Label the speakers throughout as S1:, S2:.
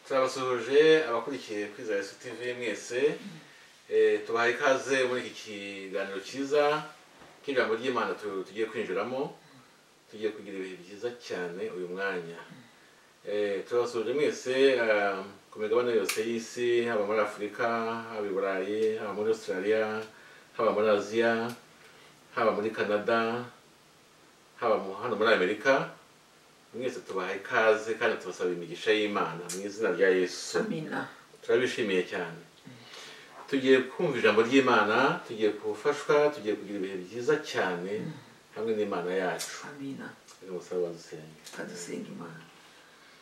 S1: turabasuhuje abakurikiye kwiza yesu tv mwese Eh, tubaha ikaze muri iki kiganiro cyiza cy'ijambo ry'imana tu- tugiye kwinjiramo tugiye kugira ibihe byiza cyane uyu mwanya Eh, turabasuhuje mwese ah, ku migabane yose y'isi haba muri afurika haba i burayi haba muri australia haba muri aziya haba muri canada haba mu- hano muri amerika mwese tubaha ikaze kandi tubasaba imigisha y'imana mu izina rya yesu
S2: amina
S1: turabishimiye cyane tugiye kumva ijambo ry'imana tugiye gufashwa tugiye kugira ibihe byiza cyane hamwe n'imana yacu
S2: amina
S1: reka musaba dusenge
S2: reka dusenge imana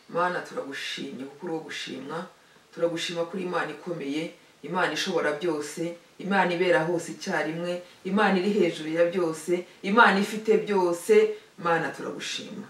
S2: mana turagushimye kuko uri uwo gushimwa turagushima kuri imana ikomeye imana ishobora byose imana ibera hose icyarimwe imana iri hejuru ya byose imana ifite byose mana turagushima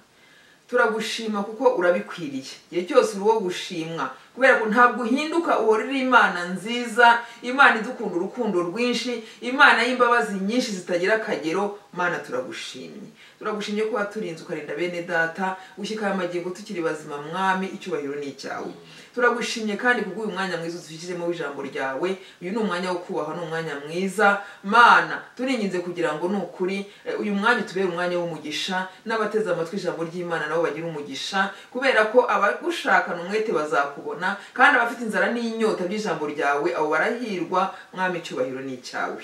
S2: turagushima kuko urabikwiriye igihe cyose uri uwo gushimwa kubera ko ntabwo uhinduka uhora uri imana nziza imana idukunda urukundo rwinshi imana y'imbabazi nyinshi zitagira akagero mana turagushimye turagushimye kuba turinze ukarinda bene data gushyikaho amagingo tukiri bazima mwami icyubahiro ni icyawe turagushimye kandi kubwo uyu mwanya mwiza udushyizemo w'ijambo ryawe uyu ni umwanya wo kubahwa ni umwanya mwiza mana turinginze kugira ngo ni ukuri eh, uyu mwanya utubere umwanya w'umugisha n'abateze amatwi ijambo ry'imana nabo bagira umugisha kubera ko abagushakana umwete bazakubona kandi abafite inzara n'inyota by'ijambo ryawe abo barahirwa mwami icyubahiro ni icyawe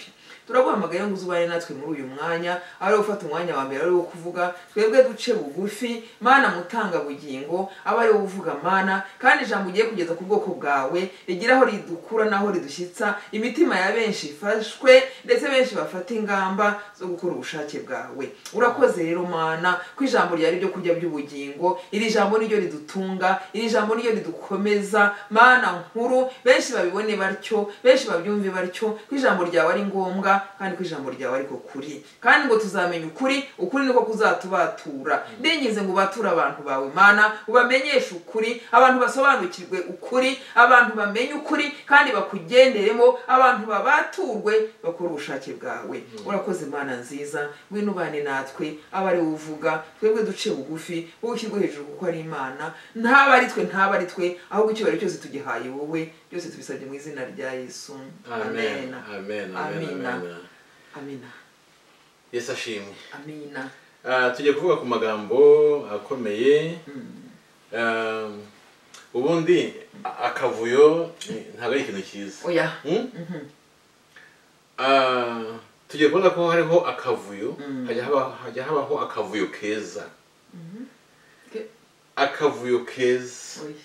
S2: turaguhamagaye ngo uzubane natwe muri uyu mwanya ari wo gufata umwanya wa mbere ari wo kuvuga twebwe duce bugufi mana mutanga bugingo aba ari wo uvuga mana kandi ijambo ugiye kugeza ku bwoko bwawe rigira aho ridukura n'aho ridushyitsa imitima ya benshi ifashwe ndetse benshi bafata ingamba zo gukora ubushake bwawe urakoze rero mana ko ijambo ryari ryo kurya by'ubugingo iri jambo niryo ridutunga iri jambo niryo ridukomeza mana nkuru benshi babibone batyo benshi babyumve batyo ko ijambo ryawe ari ngombwa kandi ko ijambo ryawe ariko kuri kandi ngo tuzamenya ukuri ukuri niko kuzatubatura ndinginze ngo ubature abantu bawe mana ubamenyeshe ukuri abantu basobanukirwe ukuri abantu bamenye ukuri kandi bakugenderemo abantu babaturwe bakore ubushake bwawe urakoze imana nziza ngwino ubane natwe aba ari wowe uvuga twebwe duce bugufi wowe ushyirwe hejuru kuko ari imana ntaba ari twe ntaba ari twe ahubwo icyubahiro cyose tugihaye wowe byose tubisabye mu izina rya yesu
S1: amen amen amen
S2: amina
S1: amen
S2: amina
S1: yesu ashimwe
S2: amina
S1: Ah, tugiye kuvuga ku magambo akomeye Ah, ubundi a- akavuyo ni- ntabwo ari ikintu cyiza
S2: oya
S1: Hmm? Ah, tugiye kubona ko hariho akavuyo hajya haba- hajya habaho akavuyo keza
S2: Ke-
S1: akavuyo keza
S2: oya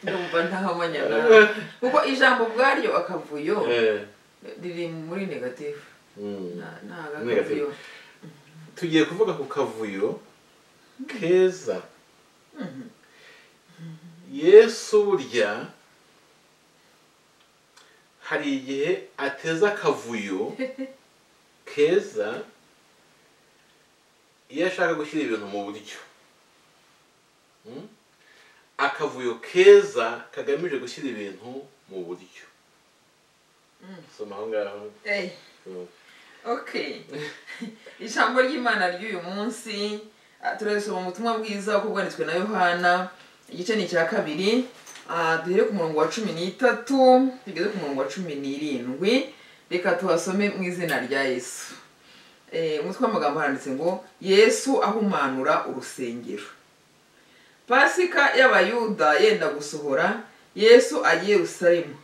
S2: ndumva ntahamanya nawe kuko ijambo ubwaryo akavuyo
S1: Eh,
S2: riri muri negative
S1: mm.
S2: Na- ntago
S1: Negative.
S2: akavuyo
S1: tugiye kuvuga ku kavuyo keza yesu burya hari igihe ateza akavuyo keza iyo ashaka gushyira ibintu mu buryo Mm? akavuyo keza kagamije gushyira ibintu mu buryo soma aho ngaho
S2: Ey,
S1: Mm.
S2: okay ijambo ry'imana ry'uyu munsi ah, turasoma ubutumwa bwiza uko bwanditswe na yohana igice ni icya kabiri Ah, duhere ku murongo wa cumi n'itatu tugeze ku murongo wa cumi n'irindwi reka tuhasome mu izina rya yesu Eh, umutwe w'amagambo handitse ngo yesu ahumanura urusengero pasika y'abayuda yenda gusohora yesu ajya i yerusalemu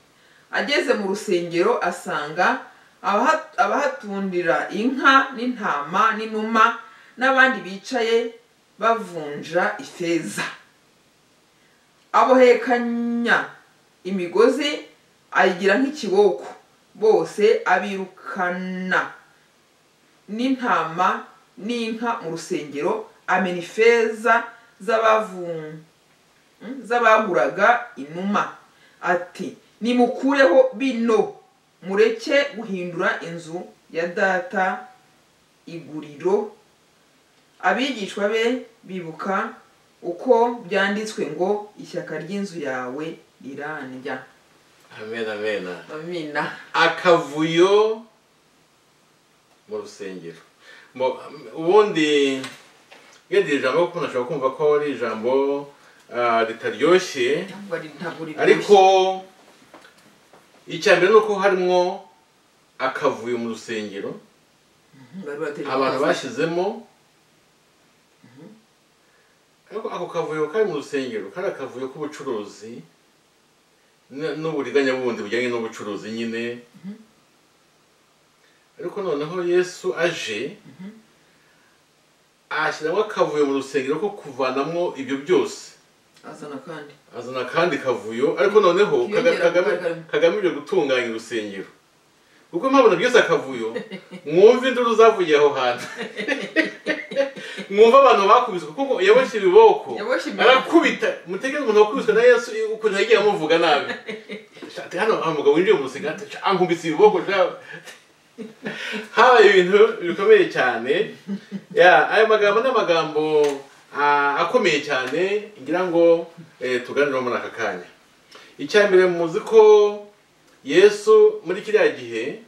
S2: ageze mu rusengero asanga abaha- abahatundira inka n'intama n'inuma n'abandi bicaye bavunja ifeza abohekanya imigozi ayigira nk'ikiboko bose abirukana n'intama n'inka mu rusengero amena ifeza z'abavunja z'ababuraga inuma ati nimukureho bino mureke guhindura inzu ya data iguriro abigishwa be bibuka uko byanditswe ngo ishyaka ry'inzu yawe rirandya
S1: amen amen
S2: amina
S1: akavuyo mu rusengero Mu- ubundi iyo ndi ijambo kuko nashobora kumva ko ari ijambo ah, ritaryoshye
S2: ntabwo ari ntabwo
S1: ariko
S2: riryoshye
S1: icya mbere ni uko harimo akavuyo mu rusengero
S2: Mhm, bari bategereje
S1: abantu
S2: akazi.
S1: bashyizemo ariko ako kavuyo kari mu rusengero kari akavuyo k'ubucuruzi n- n'uburiganya bundi bujyanye n'ubucuruzi nyine ariko noneho yesu aje ashyiramo akavuyo mu rusengero ko kuvanamo ibyo byose
S2: azana kandi
S1: azana kandi kavuyo ariko noneho kaga-
S2: Kiyongera
S1: kagame-
S2: kugaragara.
S1: kagamije gutunganya urusengero kuko mpabona byose akavuyo mwumve induru zavuye aho hantu mwumve abantu bakubiswe kuko yaboshye ibiboko
S2: Yaboshye ibiboko.
S1: arakubita mutege umuntu wakubiswe na yesu ukuntu yagiye amuvuga nabi Shati, hano hari umugabo winjiye mu rusengero ati, "Sha, ankubise ibiboko sha." habaye ibintu bikomeye cyane ya aya magambo ni amagambo ah, akomeye cyane ngira ngo eh, tuganireho muri aka kanya icya mbere muzi ko yesu muri kiriya gihe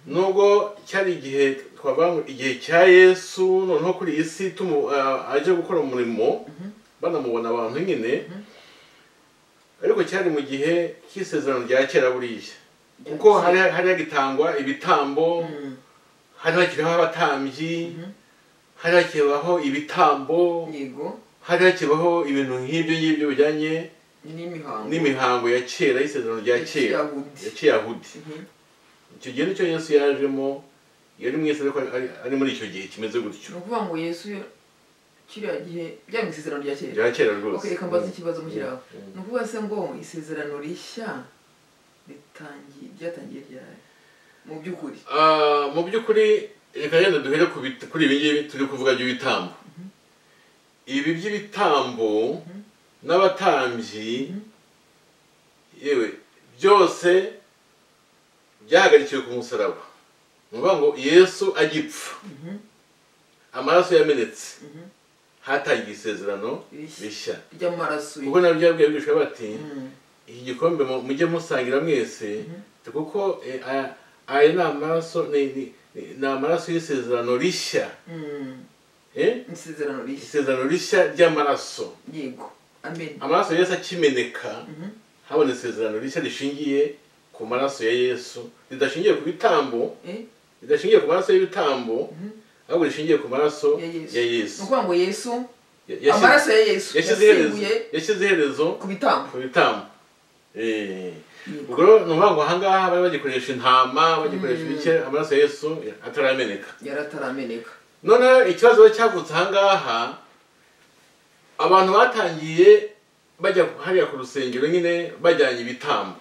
S1: nubwo cyari igihe twavuga ngo igihe cya yesu noneho kuri iyi si tumu- ah, aje gukora umurimo banamubona abantu nyine ariko cyari mu gihe cy'isezerano rya kera buriya kuko hari hari hagitangwa ibitambo hari hakiriho abatambyi hari hakibaho ibitambo
S2: yego
S1: hari hakibaho ibintu nk'ibyo ngibyo bijyanye
S2: n'imihango
S1: n'imihango ya kera y'isezerano rya
S2: Ya
S1: kera
S2: kiyahudi.
S1: ya kiyahudi
S2: Mhm.
S1: icyo gihe nicyo yesu yajemo yari mwese ariko ari- ari muri icyo gihe kimeze gutyo
S2: ni ukuvuga ngo yesu kiriya gihe byari mu isezerano rya kera
S1: rya kera rwose
S2: okay, reka mbaze ikibazo mu
S1: Mm.
S2: kiraho ni ukuvuga se ngo isezerano rishya ritangiye ryatangiye ryari mu by'ukuri
S1: Ah, mu by'ukuri reka rero duhere ku bit- kuri ibi ngibi turi kuvuga by'ibitambo ibi by'ibitambo n'abatambyi yewe byose byahagarikiwe ku musaraba ni ukuvuga ngo yesu agipfa amaraso yamenetse
S2: Mhm.
S1: hatangiye isezerano
S2: Rishya.
S1: rishya
S2: ry'amaraso
S1: kuko nabyo byabwiye abigishwa bati
S2: Mm.
S1: iki gikombe mu- mujye musangira mwese kuko eh, aya- aya ni amaraso ni ni- ni- ni amaraso y'isezerano rishya
S2: Mm.
S1: eh?
S2: isezerano rishya
S1: isezerano rishya ry'amaraso
S2: yego amen
S1: amaraso ya yesu akimeneka
S2: Mhm.
S1: habona isezerano rishya rishingiye ku maraso ya yesu ridashingiye ku bitambo
S2: Eh?
S1: ridashingiye ku maraso y'ibitambo ahubwo rishingiye ku maraso
S2: ya yesu
S1: ya
S2: ni
S1: yesu
S2: ukuvuga ngo yesu
S1: Ya- yashyize-
S2: amaraso ya yesu
S1: yashyize iherezo-
S2: yasimbuye
S1: yashyize iherezo
S2: ku bitambo
S1: ku bitambo Eh. ubwo rero ni ukuvuga ngo ahangaha bari bagikoresha intama bagikoresha ibike amaraso ya yesu atarameneka
S2: yari atarameneka
S1: noneho ikibazo cyavutse ahangaha abantu batangiye bajya hariya ku rusengero nyine bajyanye ibitambo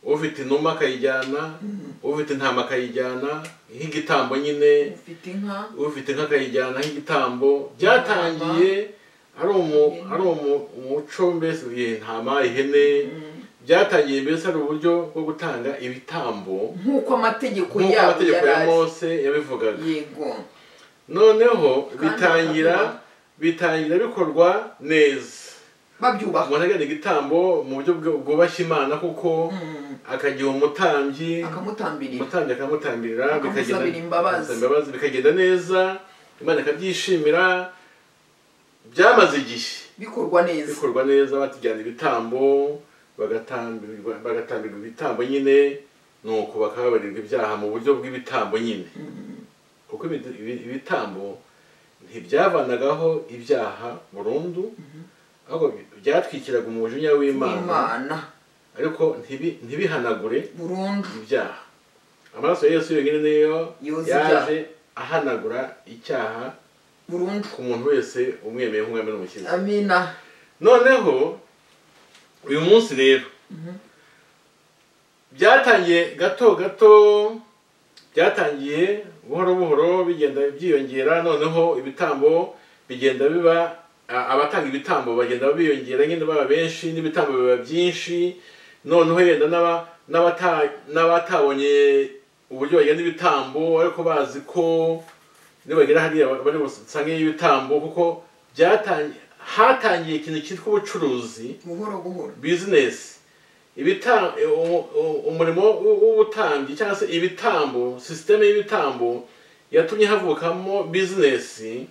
S1: ufite inuma akayijyana ufite intama akayijyana nk'igitambo nyine
S2: ufite inka
S1: ufite nk'akayijyana nk'igitambo byatangiye ari umu- ari umu- umuco mbese iyi ntama ihene byatangiye mbese ari uburyo bwo gutanga ibitambo
S2: nk'uko amategeko
S1: nk'uko
S2: yabo
S1: amategeko
S2: yari
S1: ya
S2: ari
S1: mose yabivugaga
S2: yego
S1: noneho
S2: Kandi
S1: bitangira
S2: bakabikora.
S1: bitangira bikorwa neza
S2: babyubaha
S1: umuntu ajyana igitambo mu buryo bw- bwubashye imana kuko
S2: Mm.
S1: akagira umutambyi
S2: akamutambirira
S1: umutambyi akamutambirira
S2: Akamusabira imbabazi.
S1: akamusabira imbabazi bikagenda neza imana ikabyishimira byamaze igihe
S2: bikorwa neza
S1: bikorwa neza batujyana ibitambo bagatambirwa bagatambirwa ibitambo nyine nuko bakababarirwa ibyaha mu buryo bw'ibitambo nyine kuko ibi- ibi- ibitambo ntibyavanagaho ibyaha burundu ahubwo byatwikiraga umujinya w'imana
S2: imana
S1: ariko ntibi- ntibihanagure
S2: burundu
S1: ibyaha amaraso ya yesu yonyine niyo
S2: Yoza
S1: yaje ahanagura icyaha
S2: burundu
S1: ku muntu wese umwemeye nk'umwami n'umukiza
S2: amina
S1: noneho uyu munsi rero byatangiye gato gato byatangiye buhoro buhoro bigenda byiyongera noneho ibitambo bigenda biba a- abatanga ibitambo bagenda biyongera nyine baba benshi n'ibitambo biba byinshi noneho yenda n'aba- n'abata- n'abatabonye uburyo bagenda ibitambo ariko bazi ko nibagera hariya bari busangeyo ibitambo kuko byatangiye hatangiye ikintu cyitwa ubucuruzi
S2: buhoro buhoro
S1: bizinesi ibita u- u- umurimo w'u- w'ubutambyi cyangwa se ibitambo sisiteme y'ibitambo yatumye havukamo bizinesi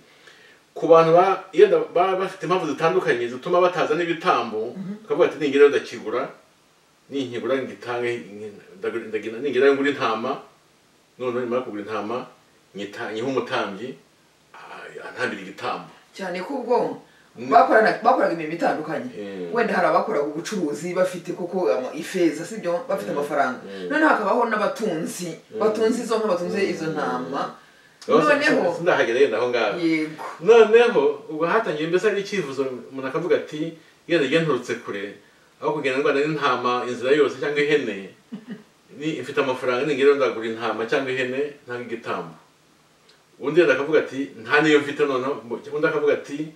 S1: ku bantu ba- iyo da- baba bafite impamvu zitandukanye zituma batazana ibitambo bakavuga ati ningira ndakigura ninkigura ngitange ndagu- ndagina- ningira ngura intama noneho nimara kugura intama nyita- nyihe umutambyi ah, antambire igitambo
S2: cyane ko ubwo
S1: Mm.
S2: bakorana- bakoraga imirimo itandukanye
S1: Mm.
S2: wenda hari abakoraga ubucuruzi bafite koko ama- ifeza sibyo bafite amafaranga
S1: Mm.
S2: noneho hakabaho n'abatunzi batunze izo nka batunze izo ntama noneho
S1: sindahagera yenda aho ngaho
S2: yego
S1: noneho ubwo hatangiye mbese hari icyifuzo umuntu akavuga ati iyo ngiye nturutse kure aho kugenda ndwana n'intama inzira yose cyangwa ihene ni mfite amafaranga ningira ndagura intama cyangwa ihene cyangwa igitambo undi yenda akavuga ati nta niyo mfite noneho undi akavuga ati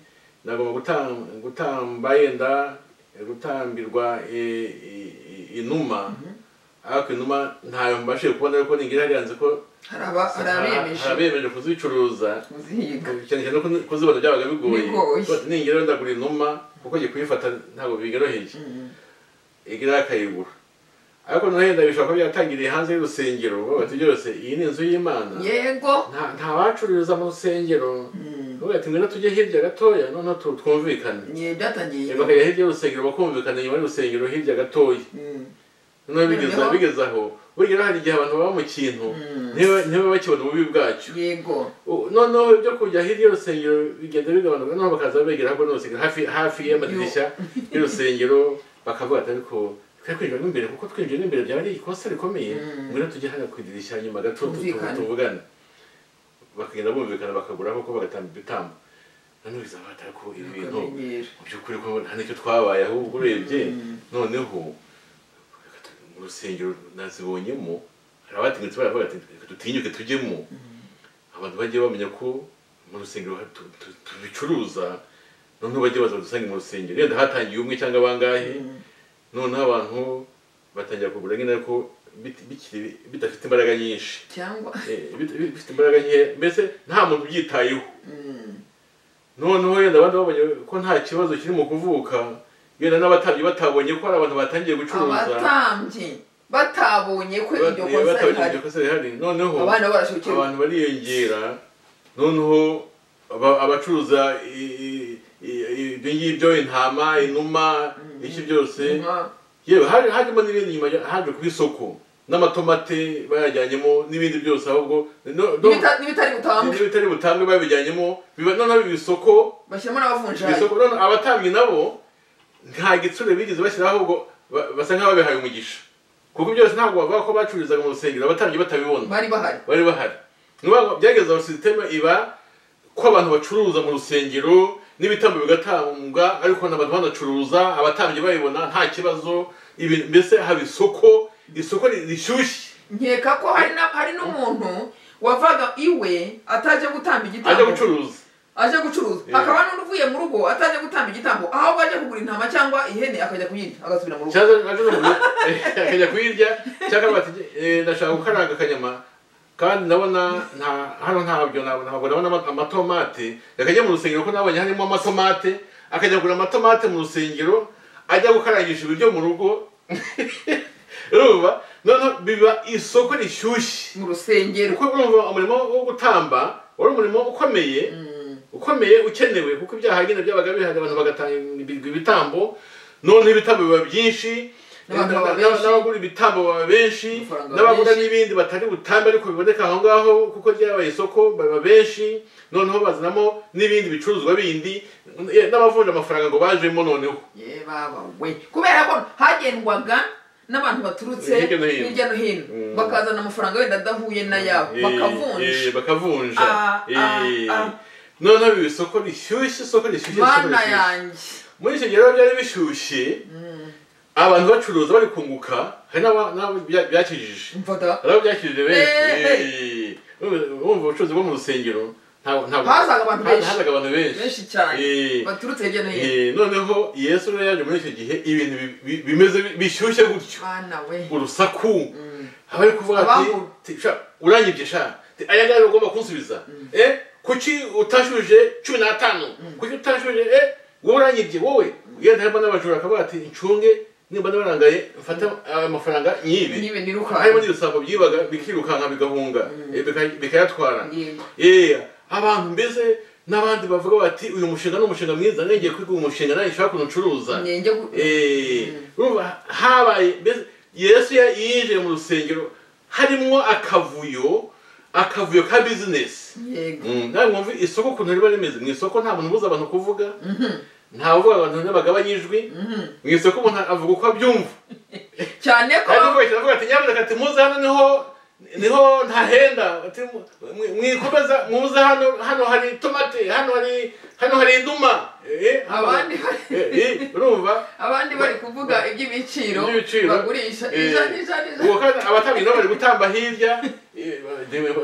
S1: nagomba gutam- gutamba yenda gutambirwa eh, i- i- inuma ariko inuma ntayo mbashije kubona ariko ningira hariyanze ko
S2: hari aba- hari abemeje
S1: abemeje kuzicuruza
S2: kuzihiga
S1: cyane cyane ko kuzibona byabaga bigoye
S2: Bigoye.
S1: Ko ati, ningera ndagura inuma kuko ngiye kuyifata ntabwo bigoroheye
S2: Mm.
S1: igira akayigura ariko noneho yenda bishobora kuba byatangiriye hanze y'urusengero bavuga ati byose iyi ni inzu y'imana
S2: yego
S1: Nta- nta bacururiza mu rusengero
S2: Mm.
S1: bavuga ati ngwino tujye hirya gatoya noneho tu- twumvikane
S2: Nye, byatangiye
S1: Yego, bakajya hirya y'urusengero bakumvikana inyuma y'urusengero hirya gatoya
S2: Mm.
S1: noneho bigeze
S2: Noneho-
S1: bigeze aho burya hari igihe abantu baba mu kintu
S2: Mm.
S1: ntiba- ntiba bakibona ububi bwacyo
S2: yego
S1: U- noneho ibyo kujya hirya y'urusengero bigenda bigabanuka noneho bakaza begera ahubwo n'urusengero hafi hafi y'amadirishya y'urusengero bakavuga ati ariko twe kwinjiramo imbere kuko twinjiramo imbere byaba ari ikosa rikomeye
S2: Mm.
S1: ngwino tujye hano ku idirishya nyuma gato tu- tu-
S2: Twumvikane.
S1: tuvugane bakagenda bumvikana bakagura kuko bagatamba ibitambo noneho bizaba ariko ibintu
S2: akamenyero
S1: mu by'ukuri ko nta n'icyo twabaye ahubwo urebye noneho mu rusengero nazibonyemo hari abatinyutse baravuga ati "Reka dutinyuke tujyemo abantu bajye bamenya ko mu rusengero ha- tu- tu- tubicuruza noneho bajye baza badusange mu rusengero yenda hatangiye umwe cyangwa bangahe noneho abantu batangira kugura nyine ariko bit- bikiri- bidafite imbaraga nyinshi
S2: cyangwa
S1: Eh, bit- bifite imbaraga nkeya mbese nta muntu ubyitayeho
S2: Mm.
S1: noneho yenda abandi babonye ko nta kibazo kiri mu kuvuka yenda n'abatabyi batabonye ko hari abantu batangiye gucuruza
S2: abatambyi batabonye ko iryo
S1: Bat-
S2: kosa
S1: batabonye
S2: rihari
S1: ko se rihari noneho
S2: abana barashobokera
S1: abantu bariyongera noneho aba- abacuruza i- i- i- ibyo ngibyo intama inuma iki byose yewe hari- hajemo n'ibindi nyuma ya- haje ku isoko n'amatomate bayajyanyemo n'ibindi byose ahubwo no- no-
S2: n'ibitari butambwe
S1: n'ibitari butambwe babijyanyemo biba noneho biba isoko
S2: bashyiramo
S1: Iri
S2: n'abavunjayi
S1: soko none abatambyi nabo nta gitsure bigeze bashyiraho ahubwo ba- basa nk'ababihaye umugisha kuko byose ntabwo bavuga ko bacururizaga mu rusengero abatambyi batabibona
S2: bari bahari
S1: bari bahari Ni ukuvuga ngo byageze aho sisiteme iba ko abantu bacuruza mu rusengero n'ibitambo bigatambwa ariko n'abantu banacuruza abatambyi babibona nta kibazo ibintu mbese haba isoko isoko ri- rishyushye
S2: nkeka ko hari na- hari n'umuntu wavaga iwe atajya gutamba
S1: ajya
S2: igitambo
S1: gucuruza
S2: aje gucuruza
S1: Yeah.
S2: hakaba n'undi uvuye mu rugo atajya gutamba igitambo ahubwo ajya kugura intama cyangwa ihene akajya kuyirya agasubira mu rugo
S1: cyangwa naje n'umuntu akajya kuyirya cyangwa bati eh, ndashaka gukaranga akanyama kandi ndabona nta hano ntabyo nabona ntabwo ndabona ama- amatomate akajya mu rusengero ko nabonye harimo amatomate akajya kugura amatomate mu rusengero ajya gukarangisha ibiryo mu rugo urumva noneho biba isoko rishyushye
S2: mu rusengero
S1: kuko urumva umurimo wo gutamba wari umurimo ukomeye ukomeye ukenewe kuko ibyaha nyine byabaga bihari abantu bagatanga ibitambo noneho ibitambo biba byinshi
S2: N'abantu baba
S1: n'aba-
S2: benshi.
S1: n'abagura ibitambo baba benshi
S2: Amafaranga
S1: n'abagura
S2: menshi.
S1: n'ibindi batari butambe ariko biboneka aho ngaho kuko ryabaye isoko baba benshi noneho bazanamo n'ibindi bicuruzwa bindi eh, n'abavunja amafaranga ngo bajemo noneho
S2: ye baba we kubera ko hagendwaga n'abantu baturutse
S1: Hirya no hino.
S2: hirya no hino
S1: Mm.
S2: bakazana amafaranga wenda adahuye n'ayabo
S1: Eh, eh,
S2: bakavunja
S1: bakavunja
S2: Ah, ah,
S1: Eh,
S2: ah.
S1: noneho biba isoko rishyushye isoko rishyushye isoko
S2: mana
S1: rishyushye.
S2: yanjye
S1: muri icyo gihe rero byari bishyushye abantu bacuruza bari kunguka hari n'aba- n'abo bya- byakijije
S2: mfata
S1: hari abo byakijije benshi
S2: Eh.
S1: Eh. bumva ubucuruzi bwo mu rusengero ntabwo- ntabwo-
S2: Hazaga abantu benshi.
S1: hazaga abantu benshi
S2: benshi cyane
S1: Eh.
S2: baturutse hirya no hino
S1: Eh, noneho yesu rero yaje muri icyo gihe ibintu bi- bi- bimeze bi- bishyushye gutyo
S2: mana we
S1: urusaku abari kuvuga ati
S2: Abambura.
S1: "Ti, sha urangibye sha Ti, aya ngaya ugomba kunsubiza eh kuki utashuje cumi n'atanu kuki utashuje eh wowe urangibye wowe yenda harimo n'abajura akavuga ati ncunge nimba nabarangaye mfate aya mafaranga nyibe
S2: nibe niruka
S1: harimo n'ibisambo byibaga bikirukanka bigahunga eh, bika- bikayatwara
S2: Yego.
S1: Eh, abantu mbese n'abandi bavuga bati uyu mushinga ni umushinga mwiza ngiye kwiga uyu mushinga nawe nshobora kuntu ncuruza
S2: njye gu-
S1: Eh, urumva habaye mbese yesu ya- yinjiye mu rusengero harimo akavuyo akavuyo ka bizinesi
S2: yego
S1: nawe mwumva isoko ukuntu riba rimeze mu isoko nta muntu ubuza abantu kuvuga nta uvuga abantu n'abagabanya ijwi
S2: Mhm.
S1: mu isoko umuntu avuga uko abyumva
S2: cyane ko
S1: kandi rwose aravuga ati nyamuneka ati muze hano niho niho ntahenda ati mwi- mwikomeza muze hano hano hari tomate hano hari hano hari induma Eh, hano-
S2: Abandi-
S1: Eh, eh, urumva
S2: abandi bari kuvuga iby'ibiciro
S1: Iby'ibiciro.
S2: bagurisha
S1: Eh,
S2: ijana ijana ijana
S1: uwo kandi abatambyi nabo bari gutamba hirya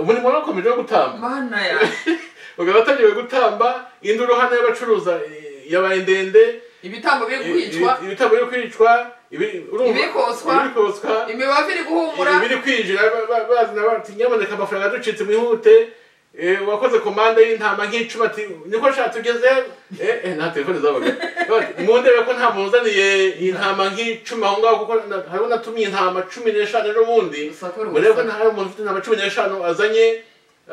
S1: umurimo warakomeje wo gutamba
S2: mana ya
S1: ubwo abatambyi bari gutamba induru hano y'abacuruza eh, yabaye ndende
S2: ibitambo biri kwicwa
S1: Ibi- ibitambo biri kwicwa ibi- urumva?
S2: Ibirikoswa.
S1: ibirikoswa
S2: imibavu iri guhumura
S1: ibiri kwinjira ba- ba- bazana bati nyamuneka amafaranga ducitse mwihute Eh, wakoze komande y'intama nk'icumi ati niko nshaka tugeze Eh, eh, nta telefone zabaga Bati, mundebe ko nta muntu uzaniye intama nk'icumi aho ngaho kuko na- hariho natumiye intama cumi n'eshanu ejo bundi
S2: Urusaku rusa.
S1: murebe ko nta hari umuntu ufite intama cumi n'eshanu azanye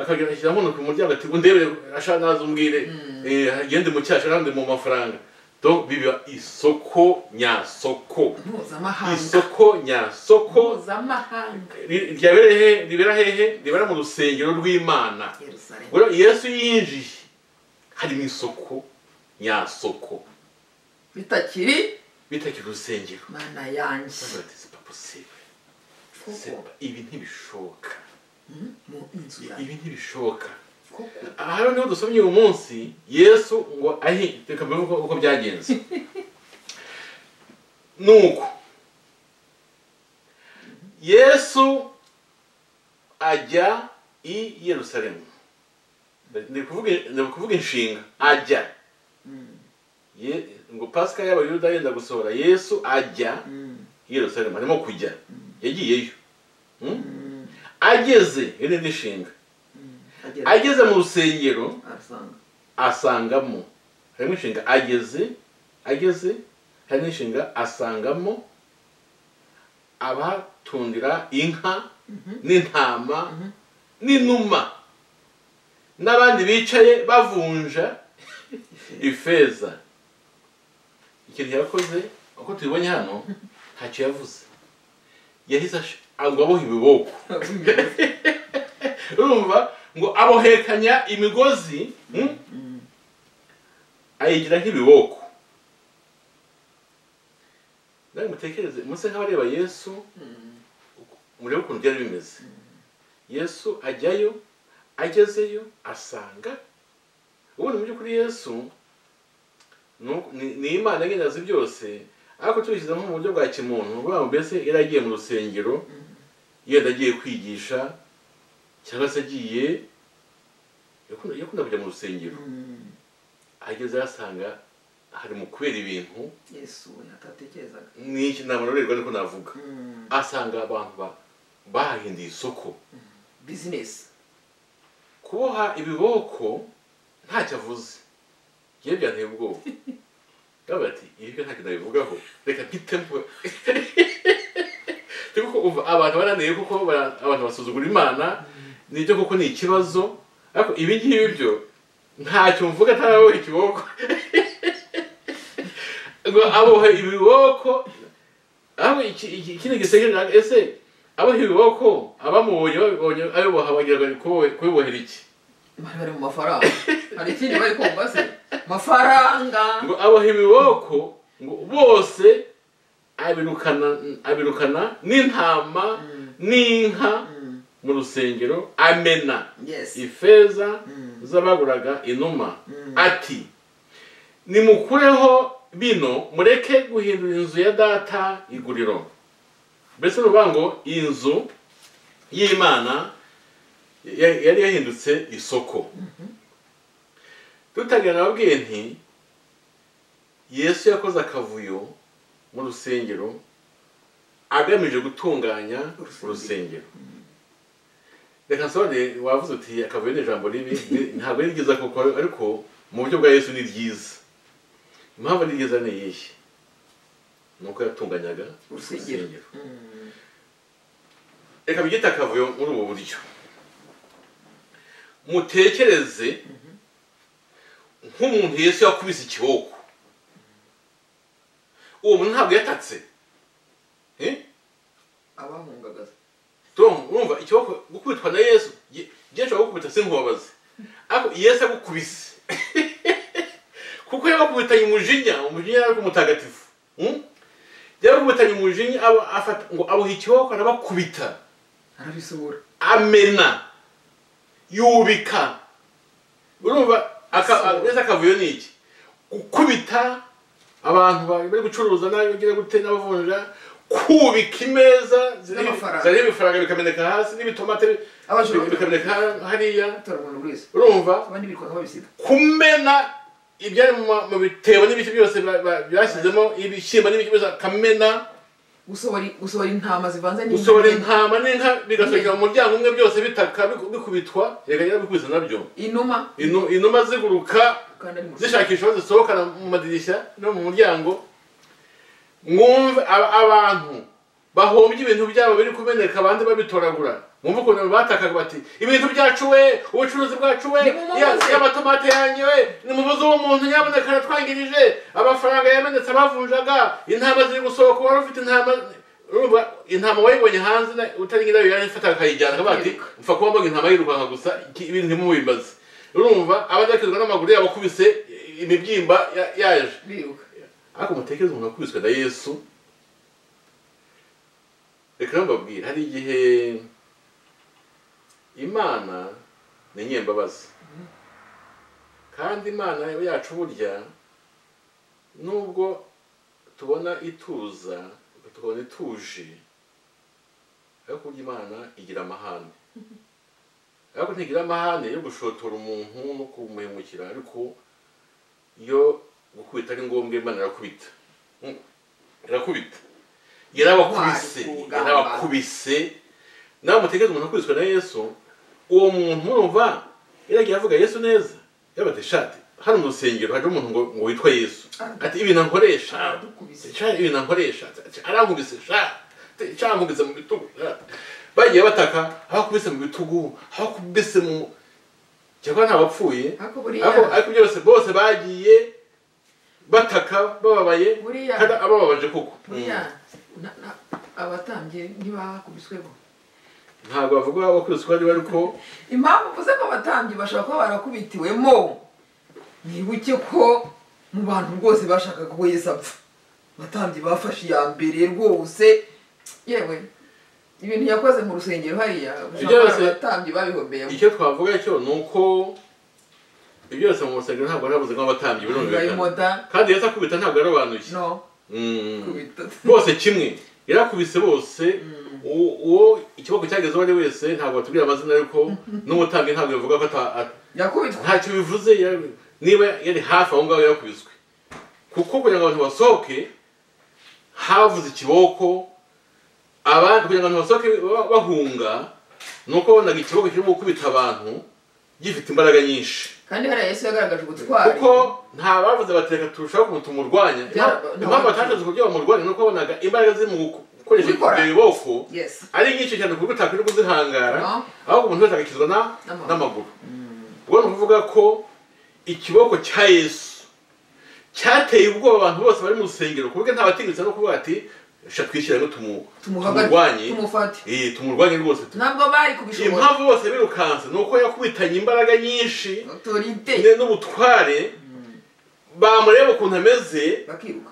S1: akagira ashyira muno ku muryango ati undebere ashaka naza umbwire Eh, agende mu cyacu nandi mu mafaranga donc biba isoko nyasoko
S2: mpuzamahanga
S1: isoko nyasoko
S2: mpuzamahanga
S1: Ri- ryabera hehe ribera hehe ribera mu rusengero rw'imana
S2: yerusalemu
S1: rero yesu yinjiye harimo isoko nyasoko
S2: bitakiri
S1: bitakira urusengero
S2: mana yanjye
S1: Bavuga bati, "C'est pas possible. C'est
S2: koko
S1: pas- ibi ntibishoboka
S2: mu inzu yanjye
S1: ibi ntibishoboka
S2: koko
S1: aha rero niho dusomye uyu munsi yesu ngo ahi reka mbere uko uko byagenze nuko yesu ajya i yerusalemu Ndi kuvuga- ndi kuvuga inshinga ajya Ye- ngo pasika y'abayuda yenda gusohora yesu ajya i yerusalemu arimo kujya yagiyeyo Mm? ageze iyo ni inshinga
S2: agera
S1: ageze mu rusengero
S2: arasanga
S1: asangamo harimo inshinga ageze ageze harimo inshinga asangamo abatundira inka n'intama n'inuma n'abandi bicaye bavunja ifeza ikintu yakoze uko tubibonye hano ntacyo yavuze yahise ash- ngo aboha ibiboko urumva ngo abohekanya imigozi mm? ayigira nk'ibiboko nawe mutekereze muse nk'abareba yesu murebe ukuntu byari bimeze yesu ajyayo agezeyo asanga ubundi mu by'ukuri yesu nu- ni- ni imana nyine azi byose ariko tubishyizemo mu buryo bwa kimuntu ni ukuvuga ngo mbese yari agiye mu rusengero yenda agiye kwigisha cyangwa se agiye yakunda- yakunda kujya mu rusengero ageze yasanga hari mu kubera ibintu
S2: yesu we atatekerezaga
S1: n'iki ntamanurerwa ariko navuga asanga abantu ba- bahahinduye isoko
S2: bizinesi
S1: kuboha ibiboko ntacyo avuze yewe byanteye ubwoba ndavuga ati ibi byo ntacyo nabivugaho reka mpitemo Ni kuko umva abantu barananiye kuko bara- abantu basuzugura imana nibyo kuko ni ikibazo ariko ibi ngibi byo ntacyo mvuga ataraboha ikiboko ngo abohe ibiboko aho iki- iki- ikindi gisekeje ese aboha ibiboko abamubonye babibonye abiboha bagira bari kubibohera iki
S2: bari bari mu mafaranga hari ikindi bari kumva se mafaranga
S1: ngo aboha ibiboko ngo bose abirukana abirukana n'intama n'inka
S2: Mm.
S1: mu rusengero amena
S2: yes
S1: ifeza
S2: Mm.
S1: z'abaguraga inuma
S2: Mm.
S1: ati nimukureho bino mureke guhindura inzu ya data iguriro mbese ni ukuvuga ngo iyi nzu y'imana ya- yari yahindutse isoko tutagira nababwiye nti yesu yakoze akavuyo mu rusengero agamije gutunganya
S2: Urusengero.
S1: urusengero reka nsobanure wavuze uti akavuyo ni ijambo ribi ni- ntabwo ari ryiza koko ariko mu buryo bwa yesu ni ryiza impamvu ari ryiza ni iyihe ni uko yatunganyaga
S2: urusengero
S1: urusengero
S2: Mm.
S1: reka byita akavuyo muri ubu buryo mutekereze nk'umuntu yesu yakubise ikiboko uwo muntu ntabwo yatatse Eh?
S2: abahungaga
S1: Tom, urumva ikiboko gukubitwa na yesu gi- byinshi abagukubita sinkubabaze ariko yesu agukubise kuko yabakubitanye umujinya umujinya yari ari umutagatifu Hmm? yabakubitanye umujinya aba afata ngo abuha ikiboko arabakubita
S2: arabisohora
S1: amena yubika urumva aka-
S2: Ese-
S1: mbese akavuyo ni iki gukubita abantu ba- bari gucuruza nabi bagira gute n'abavunja kubika imeza ziriho
S2: N'amafaranga.
S1: ziriho ibifaranga bikameneka hasi n'ibitomate
S2: Abajura.
S1: bikameneka ha- hariya
S2: atarabona buri wese
S1: urumva
S2: abandi birirwa babisiga
S1: kumena ibyari mu ma- mu bitebo n'ibiti byose ba- ba- byashyizemo ibishyimbo n'ibiti byose akamena
S2: gusohora gusohora intama zivanze n'inka
S1: gusohora
S2: n'inka.
S1: intama n'inka bigasogera mu muryango umwe byose bitaka biku- bikubitwa reka bikubita nabyo
S2: inuma
S1: Inu- inuma ziguruka
S2: kandi ari mu
S1: zishakisha aho zisohokana mu madirishya no mu muryango mwumve aba- abantu bahombye ibintu byabo biri kumeneka abandi babitoragura mwumve ukuntu batakaga bati ibintu byacu we ubucuruzi bwacu we
S2: Nimumubuze."
S1: ya- y'amatomate yanjye we nimumuze uwo muntu nyaboneka aratwangirije amafaranga yamenetse abavunjaga intama ziri gusohoka wari ufite intama urumva intama wayibonye hanze na- utari nyirayo yarifataga akayijyana akavuga ati
S2: Yiruka.
S1: mfa kuba mbona intama yirukanka gusa iki- ibintu ntimubimbaze urumva abadakizwa n'amaguru yabo akubise imibyimba ya- yaje
S2: biruka
S1: ariko mutekereze umuntu wakubiswe na yesu reka rero mbabwire hari igihe imana ni nyembabazi kandi imana yacu burya nubwo tubona ituza tukabona ituje ariko burya imana igira amahane ariko ntigira amahane yo gushotora umuntu no kumuhemukira ariko yo gukubita ari ngombwa imana irakubita Mm. irakubita yarabakubise
S2: Intwari ku rugamba.
S1: yarabakubise nawe mutekereze umuntu akubiswe na yesu uwo muntu urumva yaragiye avuga yesu neza yabate shati hano mu rusengero hari umuntu ngo, ngo witwa yesu ati ibintu ankoresha
S2: aradukubise
S1: sha ibintu ankoresha sha, arankubise sha sha ankubise mu bitugu sha." bagiye bataka aho akubise mu bitugu aho akubise mu cyakora ntabapfuye
S2: ariko buriya
S1: ariko ariko byose bose bagiye bataka bababaye
S2: Buriya-
S1: kandi abababaje kuko
S2: buriya na- na- abatambye ntibakubiswebo
S1: Mm. ntabwo bavuga abakubiswe aribo ariko
S2: impamvu mvuze ko abatambyi bashobora kuba barakubitiwemo mwibuke ko mu bantu rwose bashakaga ko yesu apfa abatambyi bafashe iya mbere rwose yewe ibintu yakoze mu rusengero hariya
S1: Byose-
S2: abatambyi babihombeyemo
S1: icyo twavuga cyo ni uko ibyo byose mu rusengero ntabwo yarabuze nk'abatambyi birumvikana
S2: ngayomoda
S1: kandi yesu akubita ntabwo yarobanuye
S2: no
S1: Mm.
S2: kubita
S1: bose kimwe yarakubise bose u- uwo ikiboko cyagezeho ari wese ntabwo batubwira amazina ariko n'umutambyi ntabwo yavuga ko ata- ata-
S2: yakubitwa
S1: ntacyo bivuze yari- niba yari hafi aho ngaho yakubiswe kuko kugira ngo abantu basohoke havuze ikiboko abandi kugira ngo abantu basohoke ba- bahunga ni uko wabonaga ikiboko kirimo gukubita abantu gifite imbaraga nyinshi
S2: kandi hariya yesu yagaragaje ubutwari
S1: kuko nta bavuze bati reka turushaho kumutu umurwanya
S2: Byara-
S1: impamvu batashatse uburyo bamurwanya ni uko wabonaga imbaraga ziri mu guko- gukoresha
S2: Kubikora.
S1: ibyo biboko
S2: yes
S1: ari nyinshi cyane ku buryo utakwiriye kuzihangara
S2: No.
S1: ahubwo umuntu wese agakizwa na-
S2: N'amaguru.
S1: n'amaguru ubwo ni ukuvuga ko ikiboko cya yesu cyateye ubwoba abantu bose bari mu rusengero ku buryo nta batinyutse no kuvuga ati "Sha twishyira ngo tumu-
S2: tumuhagarike
S1: tumurwanye
S2: tumufate
S1: Eh, tumurwanye rwose
S2: ntabwo bari kubishobora
S1: impamvu bose birukanse ni uko yakubitanye imbaraga nyinshi
S2: otorite
S1: ne n'ubutware bamureba ukuntu ameze
S2: bakiruka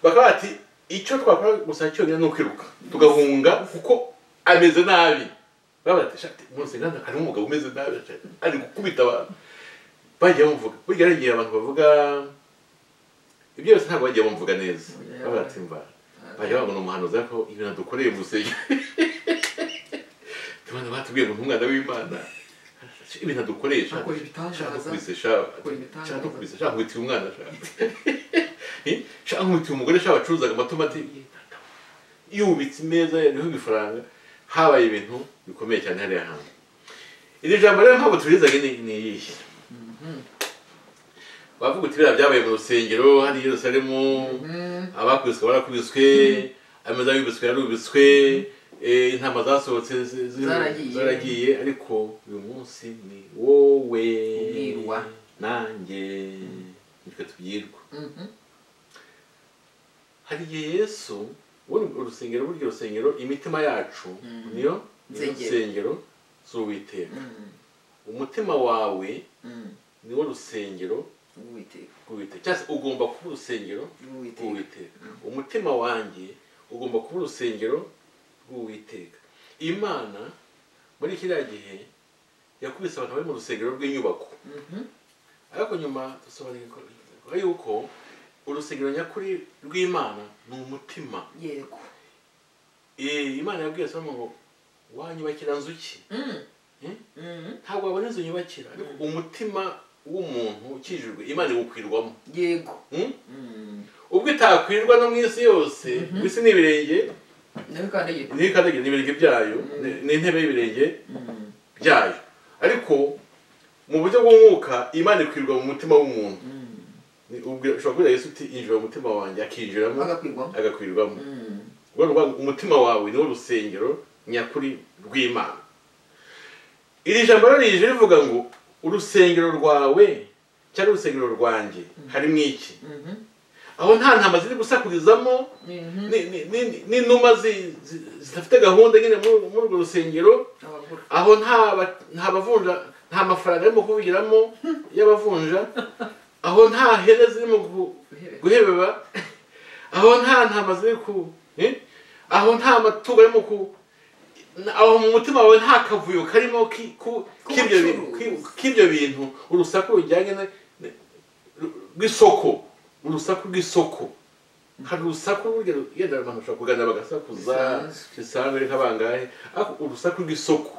S1: bakaba bati icyo twakora gusa cyonyine ni ukwiruka tugahunga kuko ameze nabi babarateshati umusengana harimo umugabo umeze nabi shati, ari gukubita abantu bagiye bamuvuga burya hari igihe abantu bavuga ibyo byose ntabwo bagiye bamuvuga neza bavuga ati mva bajya babona umuhanuzi ariko ibintu adukoreye mu rusengero tubona batubwiye ngo ntumwana w'imana ibintu adukoresha
S2: akora ibitangaza
S1: shaka no kubise shaka nkubitiye umwana shaka shaka nkubitiye umugore shaka wacuruzaga amatomati yubitse imeza yariho ibifaranga habaye ibintu bikomeye cyane hariya hantu iri jambo rero ntabwo turizaga ni ni iyihe wavuga uti biriya byabaye mu rusengero hano i yerusalemu abakubiswe barakubiswe ameza yubiswe yarubiswe eh, intama zasohotse zi- zi-
S2: Zaragiye.
S1: zaragiye ariko uyu munsi ni wowe
S2: Ubwirwa.
S1: nanjye nitwe tubwirwa
S2: Mhm.
S1: hari igihe yesu ubundi urusengero buryo rusengero imitima yacu niyo niyo
S2: Nsengero.
S1: rusengero z'uwiteka
S2: Mhm.
S1: umutima wawe
S2: Mhm.
S1: niwo rusengero
S2: Uwiteka.
S1: rw'uwiteka cyangwa se ugomba kuba urusengero
S2: Uwiteka.
S1: rw'uwiteka umutima wanjye ugomba kuba urusengero rw'uwiteka imana muri kiriya gihe yakubise abantu bari mu rusengero rw'inyubako
S2: Mhm.
S1: ariko nyuma dusobanukirwa yuko urusengero nyakuri rw'imana ni umutima
S2: yego
S1: Eh, imana yabwiye salomo ngo wanyubakira nzu ki
S2: Mhm.
S1: Eh?
S2: Mhm.
S1: ntabwo wabona inzu nyubakira ariko umutima w'umuntu ukijijwe imana iwukwirwamo
S2: yego
S1: Hmm?
S2: Mhm.
S1: ubwo itakwirwa no mu isi yose mu isi ni ibirenge
S2: nawe kandi yego
S1: niyo ikandagira ni ibirenge byayo ni- ni intebe y'ibirenge
S2: Mhm.
S1: byayo ariko mu buryo bw'umwuka imana ikwirwa mu mutima w'umuntu
S2: Mhm.
S1: Ni- ubwo- ushobora kubwira yesu uti injira mu mutima wanjye akinjiramo
S2: agakwirwamo
S1: agakwirwamo
S2: Mhm.
S1: Urwo rwa- umutima wawe niwo rusengero nyakuri rw'imana iri jambo rero rije rivuga ngo urusengero rwawe cyangwa urusengero rwanjye harimo iki
S2: Mhm.
S1: aho nta ntama ziri gusakurizamo
S2: Mhm.
S1: ni- ni- ni- n'inuma zi- zi- zidafite gahunda nyine muri muri urwo rusengero
S2: abagura
S1: aho nta ba- nta bavunja nta mafaranga arimo kuvugiramo y'abavunja aho nta hene zirimo gu-
S2: guhebera
S1: guhebeba aho nta ntama ziri ku eh? aho nta matungo arimo ku aho mu mutima wawe nta kavuyo karimo ki- ku- k'ibyo bi-
S2: K'ubucuruzi.
S1: ki- k'ibyo bintu urusaku rujyanye na- na- rw'isoko urusaku rw'isoko hari urusaku rugero yenda abantu bashobora kugana bagasakuza
S2: Bisanzwe.
S1: bisanzwe ari nk'abangahe ariko urusaku rw'isoko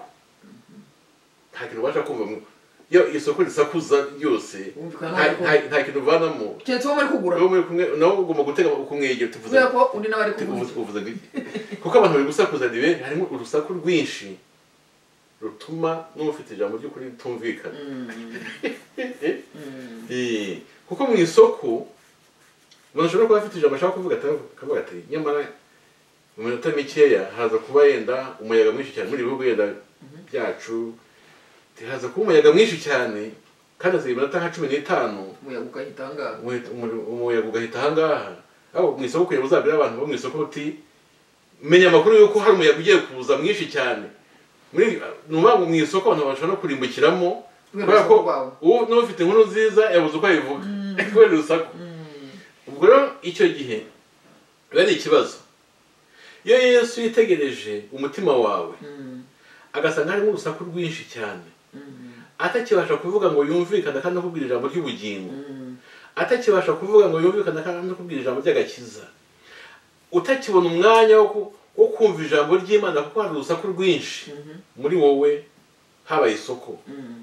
S1: nta kintu ubasha kumva mu- iyo isoko risakuza ryose
S2: Wumvikana
S1: nta- nta- nta kintu uvanamo
S2: keretse uwo muri kugura
S1: nawe muri kumwe nawe ugomba gutega kumwegera tuvuze
S2: kubera ko undi nawe ari kugura
S1: tuvuze uvuze ngo iki kuko abantu bari gusakuza ni benshi harimo urusaku rwinshi rutuma n'ufite ijambo ry'ukuri ritumvikana
S2: Mhm. Mhm.
S1: Eh, kuko mu isoko umuntu ashobora kuba afite ijambo ashaka kuvuga ata- akavuga ati nyamara mu minota mikeya haza kuba yenda umuyaga mwinshi cyane muri ibi bihugu yenda byacu haza kuba umuyaga mwinshi cyane kandi haza iminota nka cumi n'itanu
S2: umuyaga ugahita ahangaha
S1: umuyaga umuyaga ugahita ahangaha aho mu isoko kugira ngo uzabwire abantu bo mu isoko uti menya amakuru y'uko hari umuyaga ugiye kuza mwinshi cyane muri ni ukuvuga ngo mu isoko abantu bashobora no kurimbukiramo
S2: Kubera
S1: kubera ko
S2: urusaku rwawe.
S1: uwo niba ufite inkuru nziza yabuze uko abivuga kubera urusaku ubwo rero icyo gihe biba ari ikibazo iyo yesu yitegereje umutima wawe
S2: Mhm.
S1: agasanga harimo urusaku rwinshi cyane
S2: Mhm.
S1: atakibasha kuvuga ngo yumvikane kandi akubwira ijambo ry'ubugingo
S2: Mhm.
S1: atakibasha kuvuga ngo yumvikane kandi kubwira ijambo ry'agakiza utakibona umwanya wo ku- wo kumva ijambo ry'imana kuko hari urusaku rwinshi
S2: Mhm.
S1: muri wowe habaye isoko
S2: Mhm.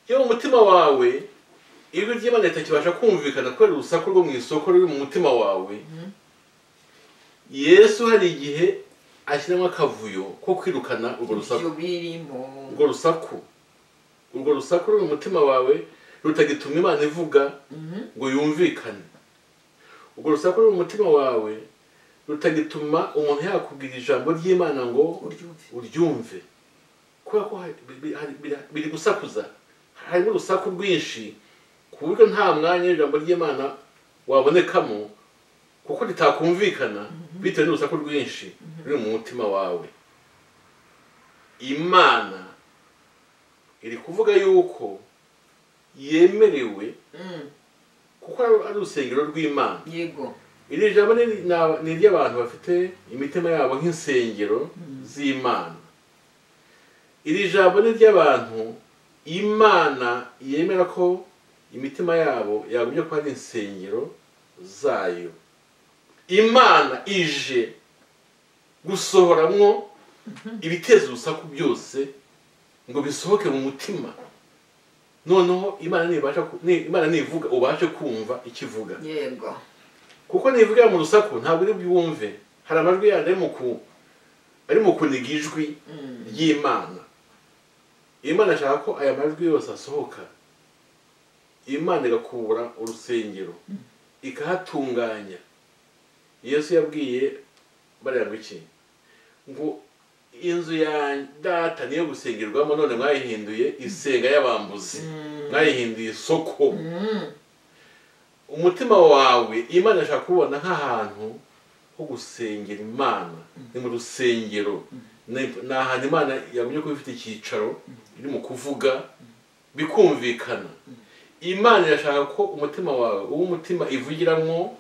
S1: iyo mu mutima wawe ijwi ry'imana ritakibasha kumvikana kubera urusaku rwo mu isoko ruri mu mutima wawe
S2: Mhm.
S1: yesu hari igihe ashyiramo akavuyo ko kwirukana urwo rusaku
S2: ibyo birimo
S1: urwo rusaku urwo rusaku ruri mu mutima wawe rutagituma imana ivuga
S2: Mhm.
S1: ngo yumvikane urwo rusaku ruri mu mutima wawe rutagituma umuntu yakubwira ijambo ry'imana ngo
S2: uryumve
S1: uryumve kubera ko hari- bi- bi- hari- bira- biri gusakuza harimo urusaku rwinshi ku buryo nta mwanya ijambo ry'imana wabonekamo kuko ritakumvikana bitewe n'urusaku rwinshi ruri mu mutima wawe imana iri kuvuga yuko yemerewe
S2: Mhm.
S1: kuko ari- ari urusengero rw'imana
S2: yego
S1: iri jambo ni ni ab- ni iry'abantu bafite imitima yabo nk'insengero z'imana iri jambo ni iry'abantu imana yemera ko imitima yabo yagumye kuba ari insengero zayo imana ije gusohoramwo ibiteza urusaku byose ngo bisohoke mu mutima noneho imana nibasha ku- ni- imana nivuga ubashe kumva ikivuga
S2: yego
S1: kuko nivugira mu rusaku ntabwo uri bwumve hari amajwi yandi ari mu ku- ari mu kuniga ijwi
S2: Mhm.
S1: ry'imana imana ashaka ko aya majwi yose asohoka imana igakubura urusengero ikahatunganya yesu yabwiye bariya ngo iki ngo inzu ya data niyo gusengerwamo none mwayihinduye isenga y'abambuzi mwayihinduye isoko umutima wawe imana ashaka kubona nk'ahantu ho gusengera imana ni mu rusengero ni ni ahantu imana yagumye kuba ifite icyicaro iri mu kuvuga bikumvikana imana irashaka ko umutima wawe uw'umutima ivugiramo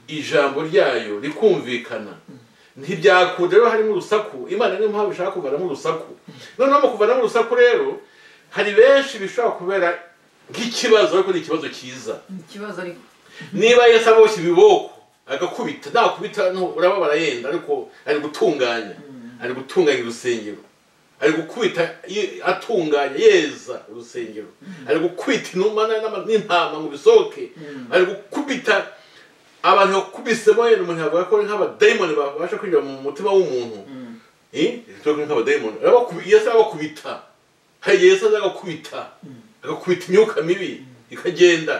S1: ijambo ryayo rikumvikana ntibyakunda rero harimo urusaku imana niyo mpamvu ishaka kuvanamo urusaku noneho mu kuvanamo urusaku rero hari benshi bishobora kubera nk'ikibazo ariko ni ikibazo cyiza
S2: ikibazo ariko
S1: niba yesi aboshye ibiboko agakubita nakubita no- urababara yenda ariko ari gutunganya ari gutunganya urusengero ari gukubita ye- atunganya yeza urusengero ari gukubita inuma na- n'ama- n'intama ngo bisohoke ari gukubita abantu bakubisemo yenda umuntu yavuga ko ari nk'abadayimoni babasha kwinjira mu mutima w'umuntu Eh, twe kuri nk'abadayimoni Arabakubi- yesu arabakubita hari igihe yesu aza agakubita agakubita imyuka mibi ikagenda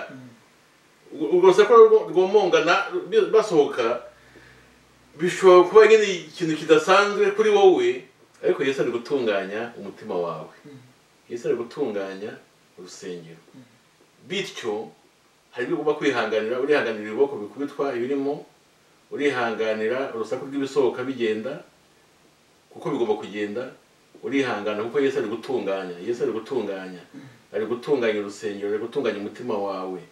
S1: urwo rusaku rwo- rwomongana bi- basohoka bishobora kuba nyine ikintu kidasanzwe kuri wowe ariko yesu ari gutunganya umutima wawe yesu ari gutunganya urusengero bityo hari ibyo ugomba kwihanganira urihanganira ibiboko bikubitwa ibirimo urihanganira urusaku rw'ibisohoka bigenda kuko bigomba kugenda urihangana kuko yesu ari gutunganya yesu ari gutunganya ari gutunganya urusengero ari gutunganya umutima wawe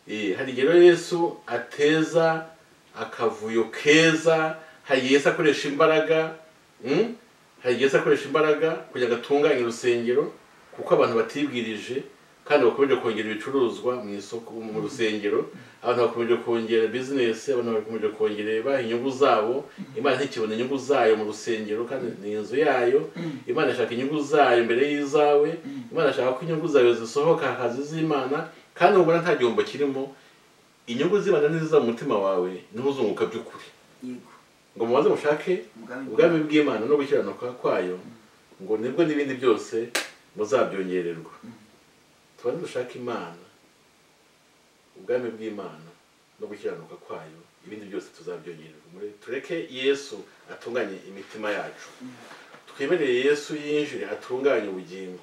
S1: Eh, hari igihe rero yesu ateza akavuyo keza hari igihe yesu akoresha imbaraga mm? hari igihe yesu akoresha imbaraga kugira ngo atunganye urusengero kuko abantu batibwirije kandi bakomeje kongera ibicuruzwa mu isoko mu rusengero abantu bakomeje kongera bizinesi abantu bakomeje kongera baha inyungu zabo imana ntikibona inyungu zayo mu rusengero kandi ni inzu yayo imana ishaka inyungu zayo mbere y'izawe imana ashaka ko inyungu zawe zisohoka hakaza iz'imana kandi ubona nta gihombo kirimo inyungu z'imana n'iziza mu mutima wawe niho uzunguka by'ukuri
S2: yego
S1: ngo mubanze mushake
S2: Ubwami
S1: ubwami bw'imana no gukiranuka kwayo ngo nibwo n'ibindi byose muzabyongererwa tubanze dushake imana ubwami bw'imana no gukiranuka kwayo ibindi byose tuzabyongererwa Mure- tureke yesu atunganye imitima yacu twemerere yesu yinjire atunganye ubugingo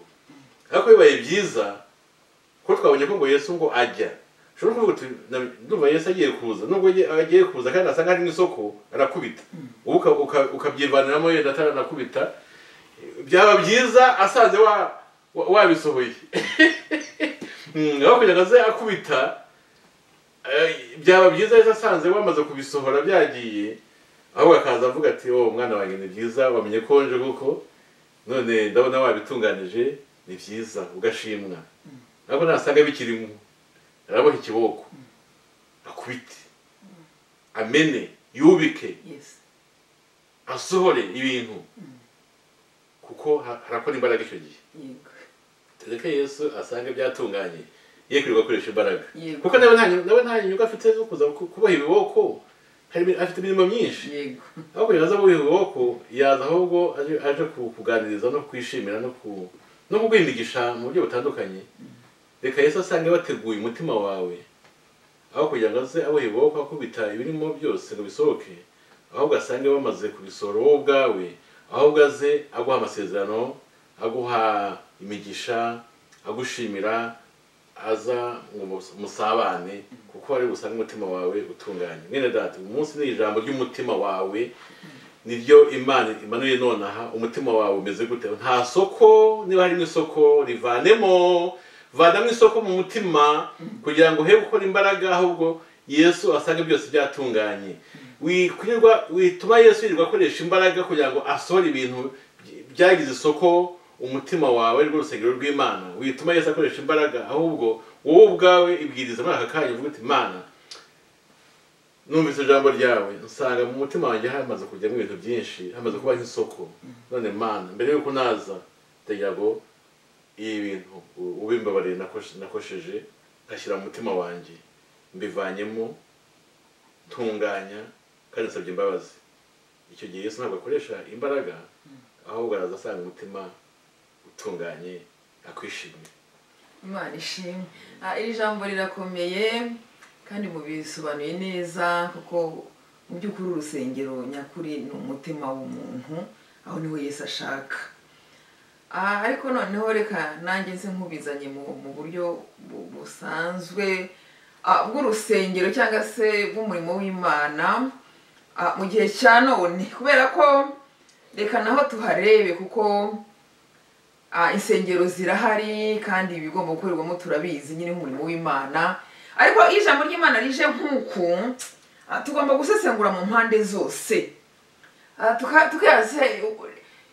S1: ariko bibaye byiza ko twabonye ko ngo yesu ngo ajya ushobora kuvuga uti "Na- ndumva yesu agiye kuza nubwo agiye- agiye kuza kandi asa nk'ari mu isoko arakubita wowe uka- uka- ukabyivaniramo yenda ataranakubita byaba byiza asanze wa- wa- wabisohoye Mm, aho kugira ngo aze akubita eh, byaba byiza yesu asanze wamaze kubisohora byagiye ahubwo akaza avuga ati wowe mwana wanjye ni byiza wamenye ko nje kuko none ndabona wabitunganije ni byiza ugashimwa ntabwo nasanga bikirimo araboha ikiboko akubite amene yubike
S2: yesi
S1: asohore ibintu kuko ha- harakora imbaraga icyo gihe
S2: yego
S1: tureke yesu asange byatunganye ye kwirirwa akoresha imbaraga
S2: Yego.
S1: kuko nawe nta nawe nta nyungu afite zo kuza ku- kuboha ibiboko hari ibi- afite imirimo myinshi
S2: yego
S1: ahubwo yaza kuboha ibiboko yaza ahubwo aje- aje ku- kuganiriza no kwishimira no ku no kuguha imigisha mu buryo butandukanye reka yesu asange bateguye umutima wawe aho kugira ngo aze aboha ibiboko akubita ibirimo byose ngo bisohoke ahubwo asange bamaze kubisohora wowe ubwawe ahubwo aze aguha amasezerano aguha imigisha agushimira aza ngo mus- musabane kuko ari busange umutima wawe utunganye mwene data uyu munsi ni ijambo ry'umutima wawe niryo imana imanuye nonaha umutima wawe umeze gute nta soko niba harimo isoko rivanemo vanamo isoko mu mutima kugira ngo he gukora imbaraga ahubwo yesu asange byose byatunganye wikurirwa wituma yesu yirirwa akoresha imbaraga kugira ngo asohore ibintu by- byagize isoko umutima wawe ari rwo rusengero rw'imana wituma yesu akoresha imbaraga ahubwo wowe ubwawe ibwiriza muri aka kanya uvuga uti imana numvise ijambo ryawe nsanga mu mutima wanjye hamaze kujyamo ibintu byinshi hamaze kuba nk'isoko none mana mbere y'uko naza ndagira ngo ibi bintu u- ubimbabarire nakoshe- nakosheje ngashyira mu mutima wanjye mbivanyemo ntunganya kandi nsabye imbabazi icyo gihe yesu ntabwo akoresha imbaraga ahubwo araza asanga umutima utunganye akwishimiye
S2: imana ishimwe Ah, iri jambo rirakomeye kandi mubisobanuye neza kuko mu by'ukuri urusengero nyakuri ni umutima w'umuntu aho niho Yesu ashaka Ah, ariko noneho reka nanjye nse nkubizanye mu mu buryo bu- busanzwe ah, bw'urusengero cyangwa se bw'umurimo w'imana ah, mu gihe cya none kubera ko reka naho tuharebe kuko ah, insengero zirahari kandi ibigomba gukorerwamo turabizi nyine nk'umurimo w'imana ariko iyo ijambo ry'imana rije nk'uku ah, tugomba gusesengura mu mpande zose Ah, tuka- tukaze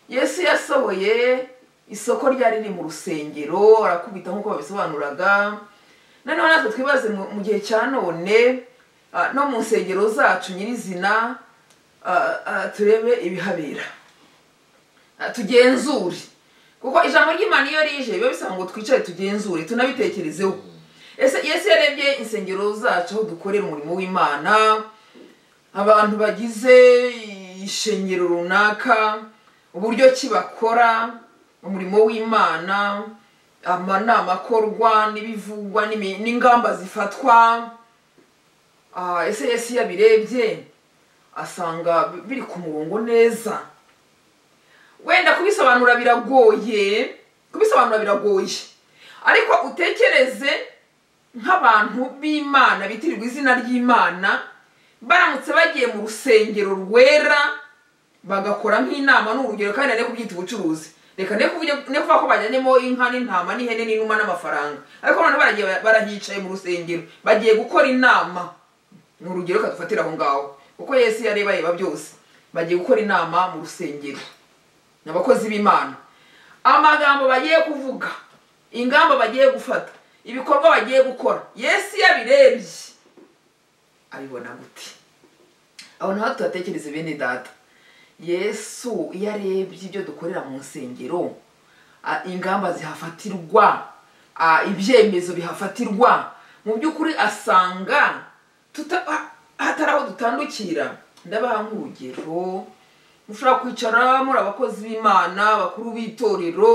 S2: yesu yasohoye isoko ryari riri mu rusengero arakubita nk'uko babisobanuraga noneho natwe twibaze mu mu gihe cya none ah, no mu nsengero zacu nyirizina ah, ah, turebe ibihabera Ah, tugenzure kuko ijambo ry'imana iyo rije biba bisaba ngo twicare tugenzure tunabitekerezeho ese yesu yarebye insengero zacu aho dukorera umurimo w'imana abantu bagize ishengero runaka uburyo ki bakora umurimo w'imana amanama akorwa n'ibivugwa n'imi- n'ingamba zifatwa Ah, ese yesu yabirebye asanga bi- biri ku murongo neza wenda kubisobanura biragoye kubisobanura biragoye ariko utekereze nk'abantu b'imana bitirirwa izina ry'imana baramutse bagiye mu rusengero rwera bagakora nk'inama ni urugero kandi nari kubyita ubucuruzi reka ne kuvuge- ne kuvuga ko bajyanyemo inka n'intama n'ihene n'inuma n'amafaranga ariko noneho baragiye barahicaye mu rusengero bagiye gukora inama ni urugero reka dufatire aho ngaho kuko yesu yareba yeba byose bagiye gukora inama mu rusengero ni abakozi b'imana amagambo bagiye kuvuga ingamba bagiye gufata ibikorwa bagiye gukora yesu yabirebye abibona gute aho naho tuhatekereze bene data yesu iyo arebye ibyo dukorera mu nsengero ah, ingamba zihafatirwa ah, ibyemezo bihafatirwa mu by'ukuri asanga tuta- ha- hatari aho dutandukira ndabaha nk'urugero mushobora kwicara muri abakozi b'imana abakuru b'itorero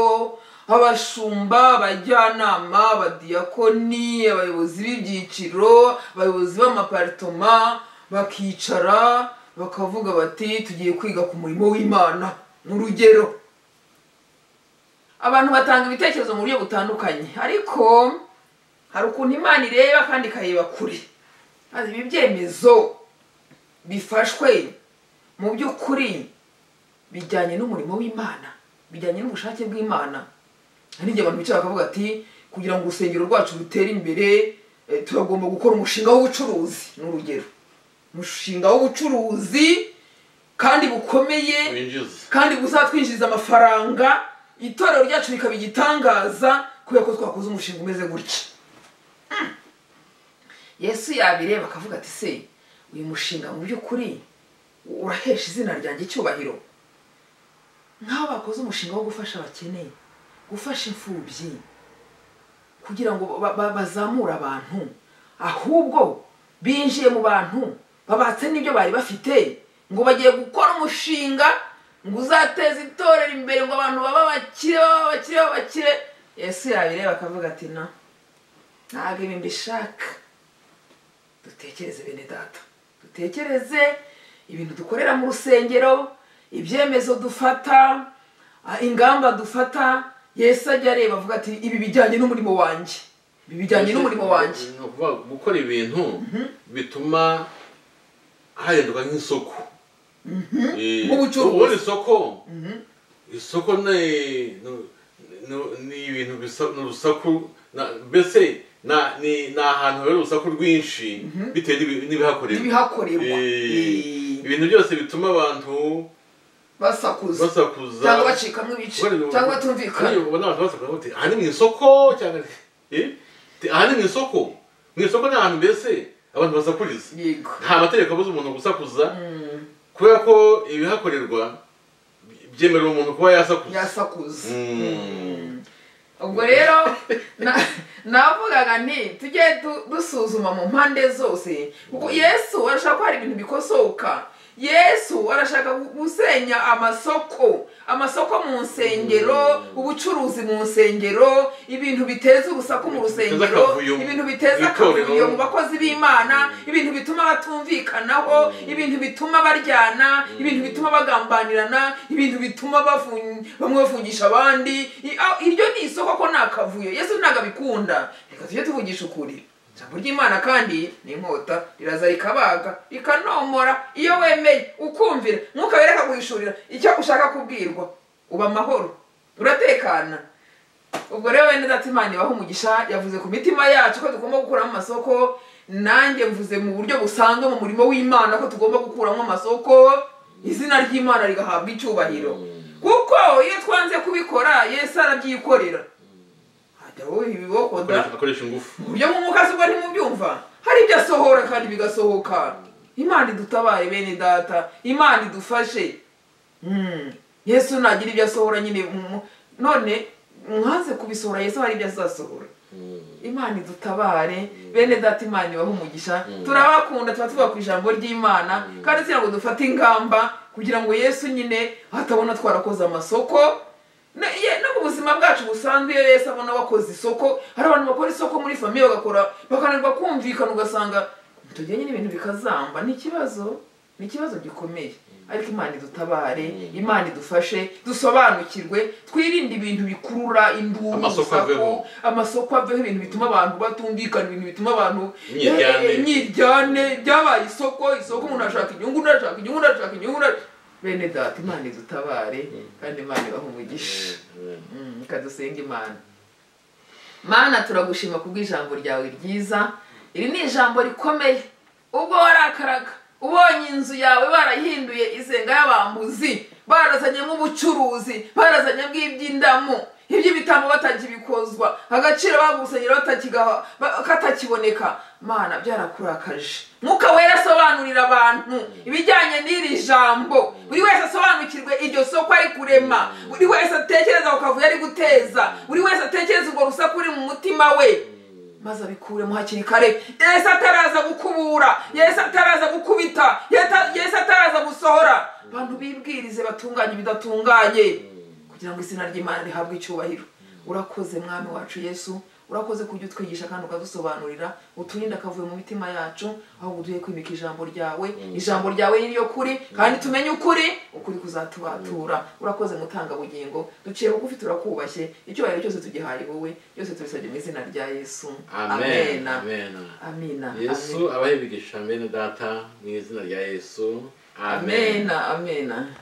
S2: abashumba abajyanama abadiyakoni abayobozi b'ibyiciro abayobozi b'amaparitoma bakicara bakavuga bati tugiye kwiga ku murimo w'imana ni urugero abantu batanga ibitekerezo mu buryo butandukanye ariko hari ukuntu imana ireba kandi ikareba kure maze ibi byemezo bifashwe mu by'ukuri bijyanye n'umurimo w'imana bijyanye n'ubushake bw'imana hari igihe abantu bicara bakavuga ati kugira ngo urusengero rwacu rutere imbere eh, turagomba gukora umushinga w'ubucuruzi ni urugero umushinga w'ubucuruzi kandi bukomeye
S1: winjiza
S2: kandi buzatwinjiriza amafaranga itorero ryacu rikaba igitangaza kubera ko twakoze umushinga umeze gutya Hmm. yesu yabireba akavuga ati se uyu mushinga mu by'ukuri urahesha izina ryanjye icyubahiro nk'aho bakoze umushinga wo gufasha abakene gufasha imfubyi kugira ngo ba- ba- bazamure abantu ahubwo binjiye mu bantu babatse n'ibyo bari bafite ngo bagiye gukora umushinga ngo uzateze itorero imbere ngo abantu baba bakire baba bakire baba bakire yesu yabireba akavuga ati na ntabwo ibi mbishaka dutekereze bene data dutekereze ibintu dukorera mu rusengero ibyemezo dufata ah, ingamba dufata yesu ajya areba avuga ati ibi bijyanye n'umurimo wanjye ibi bijyanye n'umurimo wanjye
S1: Ni ukuvuga gukora ibintu bituma hahinduka nk'isoko Eh,
S2: Nk'ubucuruzi.
S1: ubundi isoko isoko ni- ni- ni- ni ibintu bisa- ni urusaku na- mbese na- ni ni ahantu hari urusaku rwinshi bitewe n'ibi- n'ibihakorerwa
S2: n'ibihakorerwa
S1: Eh,
S2: Eh,
S1: ibintu byose bituma abantu
S2: basakuza
S1: basakuza
S2: cyangwa bacikamo ibice cyangwa batumvikana
S1: Kandi ubona abantu basakuza bati aha ni mu isoko cyangwa eh? Ti- aha ni mu isoko mu isoko ni ahantu mbese abantu basakuriza
S2: yego
S1: nta mategeko abuza umuntu gusakuza
S2: Mm,
S1: kubera ko ibihakorerwa byemerera umuntu kuba yasakuza
S2: yasakuza
S1: Mm.
S2: ubwo rero na- navugaga nti tujye du- dusuzuma mu mpande zose kuko yesu arashaka ko hari ibintu bikosoka yesu arashaka gu- gusenya amasoko amasoko mu nsengero
S1: Mm.
S2: ubucuruzi mu nsengero ibintu biteza urusaku mu
S1: Biteza
S2: rusengero
S1: akavuyo mu-
S2: ibintu biteza
S1: mu itorero.
S2: akavuyo mu bakozi b'imana
S1: Mm.
S2: ibintu bituma batumvikanaho
S1: Mm.
S2: ibintu bituma baryana
S1: Mm.
S2: ibintu bituma bagambanirana ibintu bituma bafun- bamwe bafungisha abandi I- a- iryo ni isoko ko ni akavuyo yesu ntabwo abikunda reka tujye tuvugisha ukuri ijambo ry'imana kandi ni inkota riraza rikabaga rikanomora iyo wemeye ukumvira mwuka wera akaguhishurira icyo ushaka kubwirwa uba amahoro uratekana ubwo rero wenda ati imana ibaho umugisha yavuze ku mitima yacu ko tugomba gukuramo amasoko nanjye mvuze mu buryo busanzwe mu murimo w'imana ko tugomba gukuramo amasoko izina ry'imana rigahabwa icyubahiro kuko iyo twanze kubikora yesu arabyikorera hajya wowe ibibokoda
S1: akoresha akoresha ingufu
S2: uburyo mu mwuka se ubwo ntimubyumva hari ibyo asohora kandi bigasohoka imana idutabare bene data imana idufashe Mm. yesu nagira ibyo asohora nyine mu- mu- none mwaze kubisohora yesu hari ibyo azasohora imana idutabare bene data imana ibaho umugisha
S1: Mm.
S2: turabakunda tuba tuba ku ijambo ry'imana
S1: Mm.
S2: kandi kugira ngo dufate ingamba kugira ngo yesu nyine atabona twarakoze amasoko Na- ye- no mu buzima bwacu busanzwe iyo yesu abona wakoze isoko hari abantu bakora isoko muri famiye bagakora bakananirwa kumvikana ugasanga tugiye nyine ibintu bikazamba ni ikibazo ni ikibazo gikomeye ariko imana idutabare
S1: Mm.
S2: imana idufashe dusobanukirwe twirinde ibintu bikurura induru
S1: Amasoko
S2: urusaku,
S1: aveho.
S2: amasoko aveho ibintu bituma abantu batumvikana ibintu bituma abantu
S1: Imyiryane.
S2: Eh, eh, imyiryane byabaye isoko isoko umuntu arashaka inyungu undi arashaka inyungu undi arashaka inyungu undi ara- bene data imana idutabare kandi imana ibaha umugisha Mm, reka dusenga imana mana turagushima kubw'ijambo ryawe ryiza iri ni ijambo rikomeye ubwo warakaraga ubonye inzu yawe barayihinduye isenga y'abambuzi barazanyemo ubucuruzi barazanyemo iby'indamu iby'ibitambo batakibikozwa agaciro bagusanyira batakigaha- ba- katakiboneka mana byarakurakaje mwuka wera asobanurira abantu ibijyanye n'iri jambo buri wese asobanukirwe iryo soko ari kurema buri wese atekereza ku kavuyo ari guteza buri wese atekereza urwo rusaku ruri mu mutima we maze abikuremo hakiri kare yesu ataraza gukubura yesu ataraza gukubita Yeta- yesu ataraza gusohora abantu bibwirize batunganye ibidatunganye kugira ngo izina ry'imana rihabwe icyubahiro urakoze mwami wacu yesu urakoze kujya utwigisha kandi ukadusobanurira uturinde akavuye mu mitima yacu ahubwo uduhe kwimika ijambo ryawe ijambo ryawe ni ryo kuri kandi tumenye ukuri ukuri kuzatubatura urakoze mutanga bugingo duciye bugufi turakubashye icyubahiro cyose tugihaye wowe byose tubisabye mu izina rya yesu
S1: amen
S2: amena
S1: amen
S2: amina
S1: yesu abahe imigisha bene data mu izina rya yesu
S2: amena amena